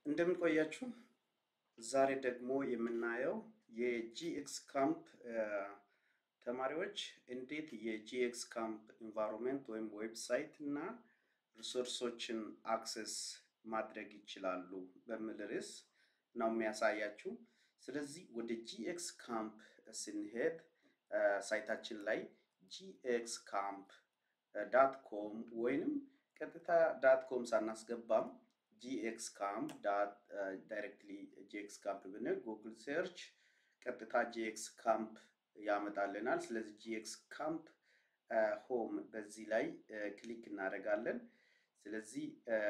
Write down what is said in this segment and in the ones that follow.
እንደምን ቆያችሁ። ዛሬ ደግሞ የምናየው የጂኤክስ ካምፕ ተማሪዎች እንዴት የጂኤክስ ካምፕ ኢንቫይሮንመንት ወይም ዌብሳይት እና ሪሶርሶችን አክሰስ ማድረግ ይችላሉ በሚል ርዕስ ነው የሚያሳያችሁ። ስለዚህ ወደ ጂኤክስ ካምፕ ስንሄድ ሳይታችን ላይ ጂኤክስ ካምፕ ዳት ኮም ወይንም ቀጥታ ዳት ኮም ሳናስገባም ጂኤክስ ካምፕ ዳይሬክትሊ ጂኤክስ ካምፕ ብንል ጉግል ሰርች ቀጥታ ጂኤክስ ካምፕ ያመጣልናል። ስለዚህ ጂኤክስ ካምፕ ሆም በዚህ ላይ ክሊክ እናደርጋለን። ስለዚህ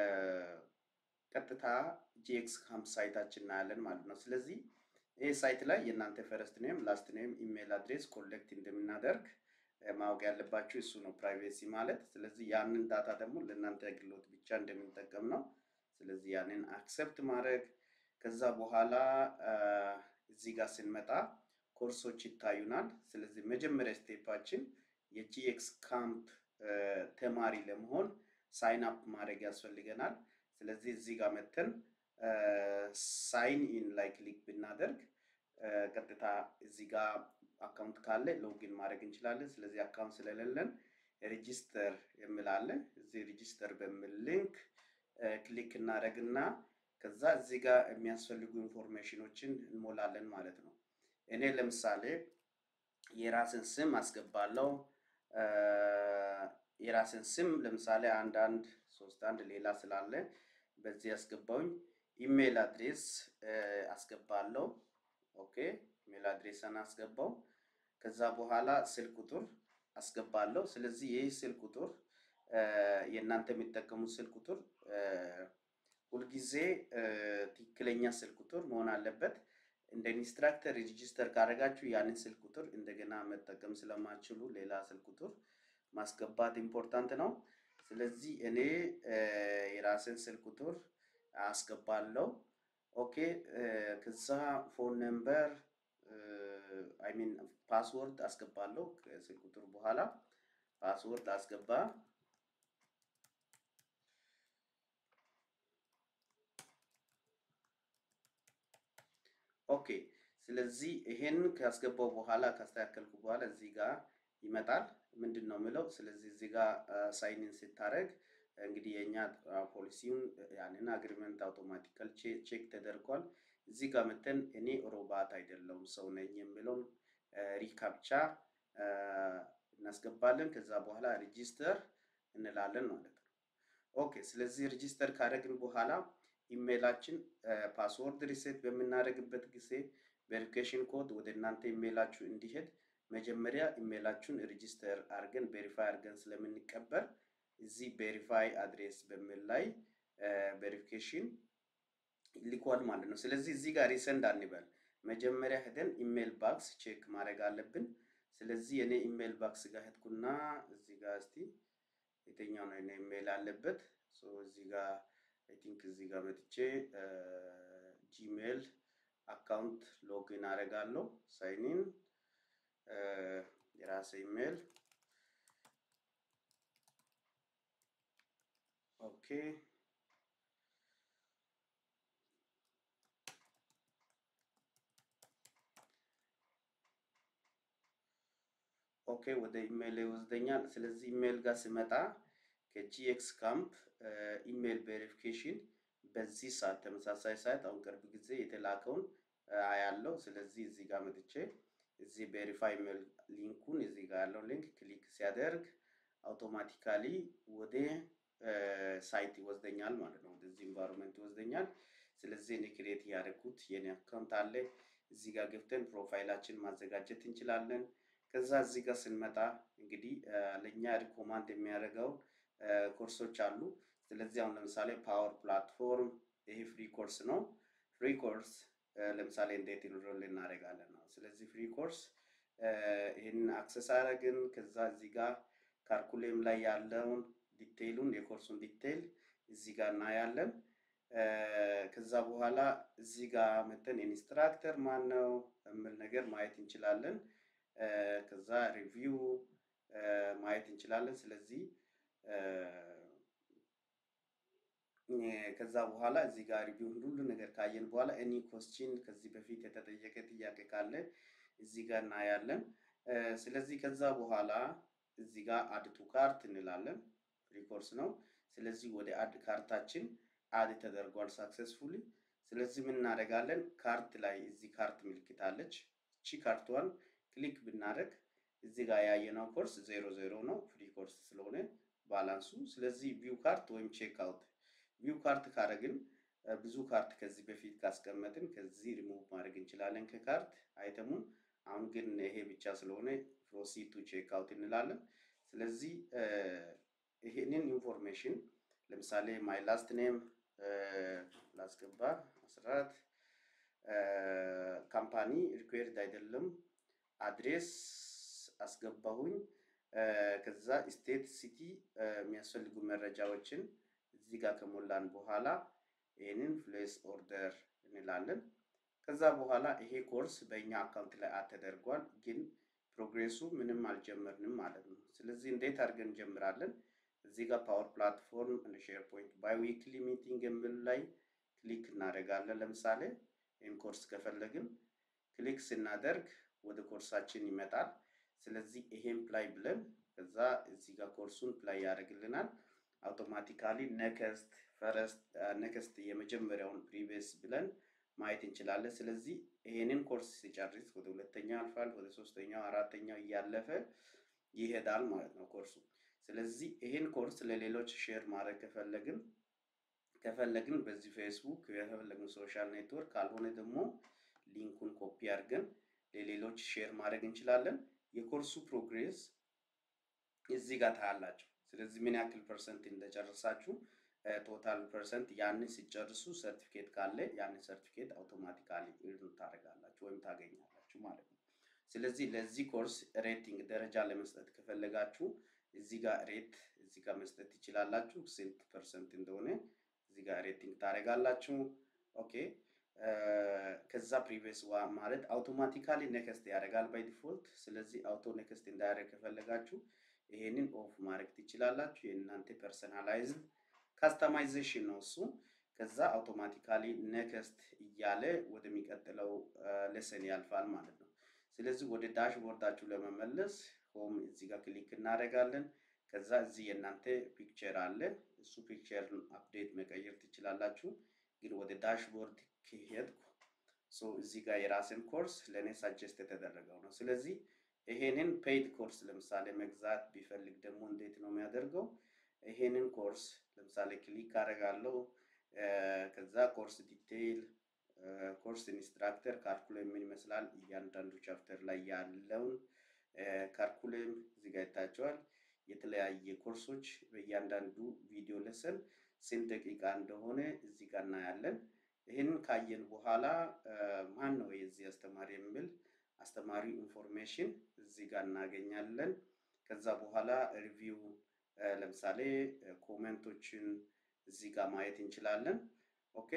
ቀጥታ ጂኤክስ ካምፕ ሳይታችን እናያለን ማለት ነው። ስለዚህ ይህ ሳይት ላይ የእናንተ ፈረስት ኔም፣ ላስት ኔም፣ ኢሜይል አድሬስ ኮሌክት እንደምናደርግ ማወቅ ያለባችሁ እሱ ነው ፕራይቬሲ ማለት። ስለዚህ ያንን ዳታ ደግሞ ለእናንተ አገልግሎት ብቻ እንደምንጠቀም ነው። ስለዚህ ያንን አክሰፕት ማድረግ ከዛ በኋላ እዚህ ጋር ስንመጣ ኮርሶች ይታዩናል። ስለዚህ መጀመሪያ ስቴፓችን የጂኤክስ ካምፕ ተማሪ ለመሆን ሳይን አፕ ማድረግ ያስፈልገናል። ስለዚህ እዚህ ጋር መተን ሳይን ኢን ላይ ክሊክ ብናደርግ ቀጥታ እዚህ ጋር አካውንት ካለ ሎጊን ማድረግ እንችላለን። ስለዚህ አካውንት ስለሌለን ሬጂስተር የሚላለን እዚህ ሬጂስተር በሚል ሊንክ ክሊክ እናደርግና ከዛ እዚህ ጋር የሚያስፈልጉ ኢንፎርሜሽኖችን እንሞላለን ማለት ነው። እኔ ለምሳሌ የራስን ስም አስገባለሁ። የራስን ስም ለምሳሌ አንድ አንድ ሶስት አንድ ሌላ ስላለ በዚህ አስገባውኝ። ኢሜይል አድሬስ አስገባለሁ። ኦኬ ኢሜይል አድሬስን አስገባው። ከዛ በኋላ ስልክ ቁጥር አስገባለሁ። ስለዚህ ይህ ስልክ ቁጥር የእናንተ የሚጠቀሙት ስልክ ቁጥር ሁልጊዜ ትክክለኛ ስልክ ቁጥር መሆን አለበት። እንደ ኢንስትራክተር ሬጂስተር ካደረጋችሁ ያንን ስልክ ቁጥር እንደገና መጠቀም ስለማችሉ ሌላ ስልክ ቁጥር ማስገባት ኢምፖርታንት ነው። ስለዚህ እኔ የራስን ስልክ ቁጥር አስገባለሁ። ኦኬ ከዛ ፎን ነምበር አይ ሚን ፓስወርድ አስገባለሁ። ከስልክ ቁጥር በኋላ ፓስወርድ አስገባ። ኦኬ ስለዚህ ይሄን ካስገባው በኋላ ካስተካከልኩ በኋላ እዚህ ጋር ይመጣል። ምንድን ነው የምለው? ስለዚህ እዚህ ጋር ሳይንን ስታደርግ እንግዲህ የእኛ ፖሊሲውን ያንን አግሪመንት አውቶማቲካል ቼክ ተደርጓል። እዚህ ጋር መተን እኔ ሮባት አይደለሁም ሰው ነኝ የሚለውን ሪካፕቻ እናስገባለን። ከዛ በኋላ ሬጂስተር እንላለን ማለት ነው። ኦኬ ስለዚህ ሬጂስተር ካደረግን በኋላ ኢሜይላችን ፓስወርድ ሪሴት በምናደርግበት ጊዜ ቬሪፊኬሽን ኮድ ወደ እናንተ ኢሜይላችሁ እንዲሄድ መጀመሪያ ኢሜይላችሁን ሬጂስተር አድርገን ቬሪፋይ አድርገን ስለምንቀበል እዚህ ቬሪፋይ አድሬስ በሚል ላይ ቬሪፊኬሽን ልኳል ማለት ነው። ስለዚህ እዚህ ጋር ሪሰንድ አንበል። መጀመሪያ ሄደን ኢሜይል ባክስ ቼክ ማድረግ አለብን። ስለዚህ የኔ ኢሜይል ባክስ ጋር ሄድኩና እዚህ ጋር እስቲ የትኛው ነው የኔ ኢሜይል አለበት? እዚህ ጋር አይ ቲንክ እዚህ ጋር መጥቼ ጂሜል አካውንት ሎጊን አደርጋለሁ። ሳይኒን የራሴ ኢሜይል ኦኬ ኦኬ ወደ ኢሜይል ይወስደኛል። ስለዚህ ኢሜይል ጋር ስመጣ ከጂኤክስ ካምፕ ኢሜይል ቬሪፊኬሽን በዚህ ሰዓት ተመሳሳይ ሰዓት አሁን ቅርብ ጊዜ የተላከውን አያለው። ስለዚህ እዚህ ጋር መጥቼ እዚህ ቬሪፋይ ኢሜይል ሊንኩን እዚህ ጋር ያለው ሊንክ ክሊክ ሲያደርግ አውቶማቲካሊ ወደ ሳይት ይወስደኛል ማለት ነው። ወደዚህ ኢንቫይሮንመንት ይወስደኛል። ስለዚህ እኔ ክሬት ያደረኩት የኔ አካውንት አለ። እዚህ ጋር ገብተን ፕሮፋይላችን ማዘጋጀት እንችላለን። ከዛ እዚህ ጋር ስንመጣ እንግዲህ ለእኛ ሪኮማንድ የሚያደርገው ኮርሶች አሉ። ስለዚህ አሁን ለምሳሌ ፓወር ፕላትፎርም ይሄ ፍሪ ኮርስ ነው። ፍሪ ኮርስ ለምሳሌ እንዴት ኢንሮል እናደርጋለን ነው። ስለዚህ ፍሪ ኮርስ ይህንን አክሰስ አደረግን። ከዛ እዚህ ጋር ካርኩሌም ላይ ያለውን ዲቴይሉን የኮርሱን ዲቴይል እዚህ ጋር እናያለን። ከዛ በኋላ እዚህ ጋር መተን ኢንስትራክተር ማን ነው የሚል ነገር ማየት እንችላለን። ከዛ ሪቪው ማየት እንችላለን። ስለዚህ ከዛ በኋላ እዚህ ጋር ሪቪውን ሁሉ ነገር ካየን በኋላ ኤኒ ኮስችን ከዚህ በፊት የተጠየቀ ጥያቄ ካለ እዚህ ጋር እናያለን። ስለዚህ ከዛ በኋላ እዚህ ጋር አድ ቱ ካርት እንላለን። ሪኮርስ ነው። ስለዚህ ወደ አድ ካርታችን አድ ተደርጓል ሳክሰስፉሊ። ስለዚህ ምን እናደርጋለን? ካርት ላይ እዚህ ካርት ምልክት አለች። እቺ ካርቷን ክሊክ ብናደርግ እዚህ ጋር ያየነው ኮርስ ዜሮ ዜሮ ነው፣ ፍሪ ኮርስ ስለሆነ ባላንሱ። ስለዚህ ቪው ካርት ወይም ቼክ አውት ቪው ካርት ካደረግን ብዙ ካርት ከዚህ በፊት ካስቀመጥን ከዚህ ሪሙቭ ማድረግ እንችላለን ከካርት አይተሙን። አሁን ግን ይሄ ብቻ ስለሆነ ፕሮሲድ ቱ ቼክ አውት እንላለን። ስለዚህ ይሄንን ኢንፎርሜሽን ለምሳሌ ማይ ላስት ኔም ላስገባ አስራት ካምፓኒ ሪኩዌርድ አይደለም አድሬስ አስገባሁኝ። ከዛ ስቴት ሲቲ የሚያስፈልጉ መረጃዎችን እዚህ ጋር ከሞላን በኋላ ይህንን ፕሌስ ኦርደር እንላለን። ከዛ በኋላ ይሄ ኮርስ በእኛ አካውንት ላይ ተደርጓል፣ ግን ፕሮግሬሱ ምንም አልጀመርንም ማለት ነው። ስለዚህ እንዴት አድርገን እንጀምራለን? እዚህ ጋር ፓወር ፕላትፎርም እንደ ሼር ፖይንት ባይ ዊክሊ ሚቲንግ የሚል ላይ ክሊክ እናደርጋለን። ለምሳሌ ይህን ኮርስ ከፈለግን ክሊክ ስናደርግ ወደ ኮርሳችን ይመጣል። ስለዚህ ይሄን ፕላይ ብለን ከዛ እዚህ ጋር ኮርሱን ፕላይ ያደርግልናል። አውቶማቲካሊ ነከስት ፈረስት ነከስት የመጀመሪያውን ፕሪቪየስ ብለን ማየት እንችላለን። ስለዚህ ይሄንን ኮርስ ሲጨርስ ወደ ሁለተኛው ያልፋል፣ ወደ ሶስተኛው፣ አራተኛው እያለፈ ይሄዳል ማለት ነው ኮርሱ። ስለዚህ ይሄን ኮርስ ለሌሎች ሼር ማድረግ ከፈለግን ከፈለግን በዚህ ፌስቡክ የፈለግን ሶሻል ኔትወርክ ካልሆነ ደግሞ ሊንኩን ኮፒ አድርገን ለሌሎች ሼር ማድረግ እንችላለን። የኮርሱ ፕሮግሬስ እዚህ ጋር ታያላችሁ። ስለዚህ ምን ያክል ፐርሰንት እንደጨረሳችሁ ቶታል ፐርሰንት ያንን ሲጨርሱ ሰርቲፊኬት ካለ ያንን ሰርቲፊኬት አውቶማቲካሊ ኢርን ታደርጋላችሁ ወይም ታገኛላችሁ ማለት ነው። ስለዚህ ለዚህ ኮርስ ሬቲንግ ደረጃ ለመስጠት ከፈለጋችሁ እዚህ ጋር ሬት እዚህ ጋር መስጠት ትችላላችሁ። ስንት ፐርሰንት እንደሆነ እዚህ ጋር ሬቲንግ ታደርጋላችሁ። ኦኬ ከዛ ፕሪቪየስ ዋ ማለት አውቶማቲካሊ ኔክስት ያደርጋል ባይ ዲፎልት። ስለዚህ አውቶ ኔክስት እንዳያደርግ ከፈለጋችሁ ይሄንን ኦፍ ማድረግ ትችላላችሁ። የእናንተ ፐርሰናላይዝድ ካስተማይዜሽን ነው እሱ። ከዛ አውቶማቲካሊ ኔክስት እያለ ወደሚቀጥለው ሌሰን ያልፋል ማለት ነው። ስለዚህ ወደ ዳሽቦርዳችሁ ለመመለስ ሆም እዚህ ጋር ክሊክ እናደርጋለን። ከዛ እዚህ የእናንተ ፒክቸር አለ። እሱ ፒክቸር አፕዴት መቀየር ትችላላችሁ። ግን ወደ ዳሽቦርድ ከሄድኩ ሶ እዚህ ጋር የራስን ኮርስ ለእኔ ሳጀስት የተደረገው ነው። ስለዚህ ይሄንን ፔይድ ኮርስ ለምሳሌ መግዛት ቢፈልግ ደግሞ እንዴት ነው የሚያደርገው? ይሄንን ኮርስ ለምሳሌ ክሊክ አደርጋለሁ። ከዛ ኮርስ ዲቴይል፣ ኮርስ ኢንስትራክተር፣ ካርኩለም ምን ይመስላል እያንዳንዱ ቻፕተር ላይ ያለውን ካርኩለም እዚህ ጋር ይታቸዋል። የተለያየ ኮርሶች በእያንዳንዱ ቪዲዮ ለሰን ስንት ደቂቃ እንደሆነ እዚህ ጋር እናያለን። ይህንን ካየን በኋላ ማን ነው የዚህ አስተማሪ የሚል አስተማሪ ኢንፎርሜሽን እዚህ ጋር እናገኛለን። ከዛ በኋላ ሪቪው ለምሳሌ ኮሜንቶችን እዚህ ጋር ማየት እንችላለን። ኦኬ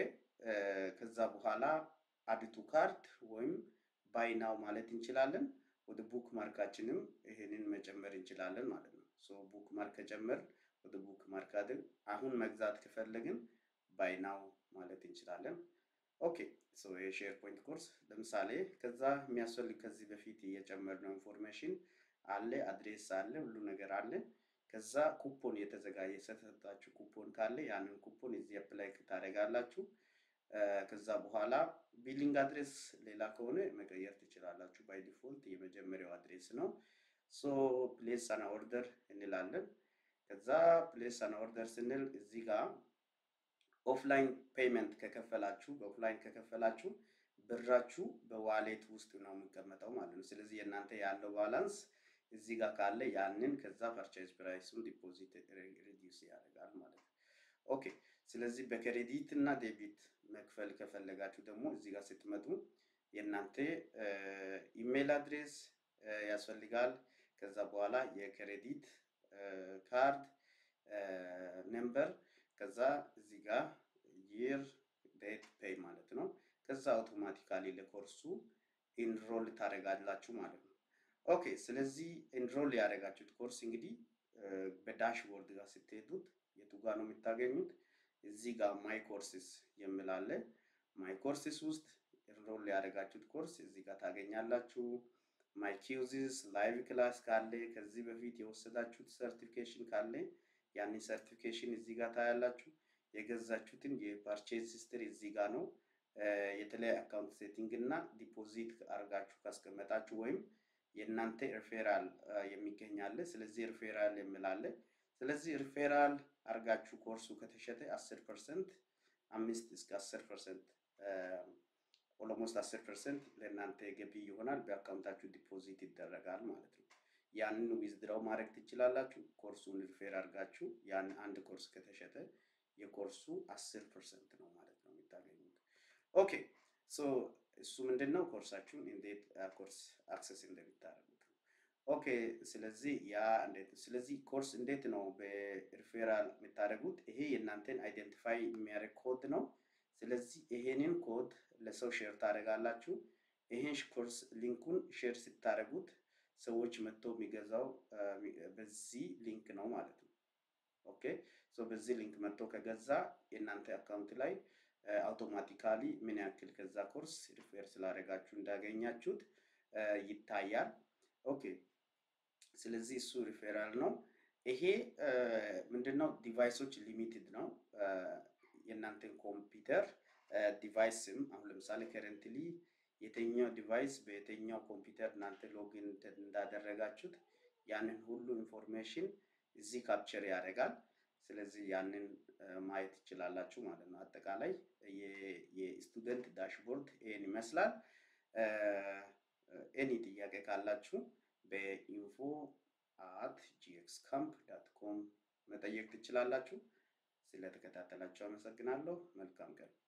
ከዛ በኋላ አዲቱ ካርድ ወይም ባይናው ማለት እንችላለን። ወደ ቡክ ማርካችንም ይሄንን መጨመር እንችላለን ማለት ነው። ሶ ቡክ ማርክ ከጨመር ወደ ቡክ ማርክ አድን አሁን መግዛት ከፈለግን ባይናው ማለት እንችላለን። ኦኬ ሶ የሼር ፖይንት ኮርስ ለምሳሌ ከዛ የሚያስፈልግ ከዚህ በፊት የጨመርነው ኢንፎርሜሽን አለ፣ አድሬስ አለ፣ ሁሉ ነገር አለ። ከዛ ኩፖን የተዘጋጀ የተሰጣችሁ ኩፖን ካለ ያንን ኩፖን እዚህ አፕላይ ታደርጋላችሁ። ከዛ በኋላ ቢሊንግ አድሬስ ሌላ ከሆነ መቀየር ትችላላችሁ። ባይ ዲፎልት የመጀመሪያው አድሬስ ነው። ሶ ፕሌስ አን ኦርደር እንላለን። ከዛ ፕሌስ አን ኦርደር ስንል እዚህ ጋር ኦፍላይን ፔይመንት ከከፈላችሁ በኦፍላይን ከከፈላችሁ ብራችሁ በዋሌት ውስጥ ነው የሚቀመጠው ማለት ነው። ስለዚህ የእናንተ ያለው ባላንስ እዚህ ጋር ካለ ያንን ከዛ ፐርቼዝ ፕራይሱን ዲፖዚት ሪዲዩስ ያደርጋል ማለት ነው። ኦኬ ስለዚህ በክሬዲት እና ዴቢት መክፈል ከፈለጋችሁ ደግሞ እዚህ ጋር ስትመጡ የእናንተ ኢሜይል አድሬስ ያስፈልጋል። ከዛ በኋላ የክሬዲት ካርድ ነምበር ከዛ እዚህ ጋር ይር ዴት ፔይ ማለት ነው። ከዛ አውቶማቲካሊ ለኮርሱ ኢንሮል ታደርጋላችሁ ማለት ነው። ኦኬ ስለዚህ ኢንሮል ያደረጋችሁት ኮርስ እንግዲህ በዳሽቦርድ ጋር ስትሄዱት የቱ ጋር ነው የምታገኙት? እዚህ ጋር ማይ ኮርስስ የሚላለ ማይ ኮርስስ ውስጥ ኢንሮል ያደረጋችሁት ኮርስ እዚህ ጋር ታገኛላችሁ። ማይ ኪውዚስ ላይቭ ክላስ ካለ ከዚህ በፊት የወሰዳችሁት ሰርቲፊኬሽን ካለ ያንን ሰርቲፊኬሽን እዚህ ጋር ታያላችሁ። የገዛችሁትን የፓርቼዝ ሂስትሪ እዚህ ጋር ነው። የተለያየ አካውንት ሴቲንግ እና ዲፖዚት አድርጋችሁ ካስቀመጣችሁ ወይም የእናንተ ሪፌራል የሚገኛለ። ስለዚህ ሪፌራል የሚላለ ስለዚህ ሪፌራል አድርጋችሁ ኮርሱ ከተሸጠ አስር ፐርሰንት አምስት እስከ አስር ፐርሰንት ኦሎሞስት አስር ፐርሰንት ለእናንተ ገቢ ይሆናል። በአካውንታችሁ ዲፖዚት ይደረጋል ማለት ነው። ያንን ዊዝድራው ማድረግ ትችላላችሁ። ኮርሱን ሪፌር አድርጋችሁ ያን አንድ ኮርስ ከተሸጠ የኮርሱ አስር ፐርሰንት ነው ማለት ነው የምታገኙት። ኦኬ ሶ እሱ ምንድን ነው ኮርሳችሁን እንዴት ኮርስ አክሰስ እንደምታደርጉት ነው። ኦኬ ስለዚህ ያ እንዴት ስለዚህ ኮርስ እንዴት ነው በሪፌራል የምታደርጉት? ይሄ የእናንተን አይደንቲፋይ የሚያደርግ ኮድ ነው። ስለዚህ ይሄንን ኮድ ለሰው ሼር ታደርጋላችሁ። ይሄን ኮርስ ሊንኩን ሼር ስታደርጉት ሰዎች መጥቶ የሚገዛው በዚህ ሊንክ ነው ማለት ነው። ኦኬ ሶ በዚህ ሊንክ መጥቶ ከገዛ የእናንተ አካውንት ላይ አውቶማቲካሊ ምን ያክል ከዛ ኮርስ ሪፌር ስላደረጋችሁ እንዳገኛችሁት ይታያል። ኦኬ ስለዚህ እሱ ሪፌራል ነው። ይሄ ምንድነው ዲቫይሶች ሊሚትድ ነው። የእናንተን ኮምፒውተር ዲቫይስም አሁን ለምሳሌ ከረንትሊ የትኛው ዲቫይስ በየትኛው ኮምፒውተር እናንተ ሎጊን እንዳደረጋችሁት ያንን ሁሉ ኢንፎርሜሽን እዚህ ካፕቸር ያደርጋል። ስለዚህ ያንን ማየት ትችላላችሁ ማለት ነው። አጠቃላይ የስቱደንት ዳሽቦርድ ይህን ይመስላል። ኤኒ ጥያቄ ካላችሁ በኢንፎ አት ጂኤክስ ካምፕ ዳት ኮም መጠየቅ ትችላላችሁ። ስለተከታተላችሁ አመሰግናለሁ። መልካም ቀን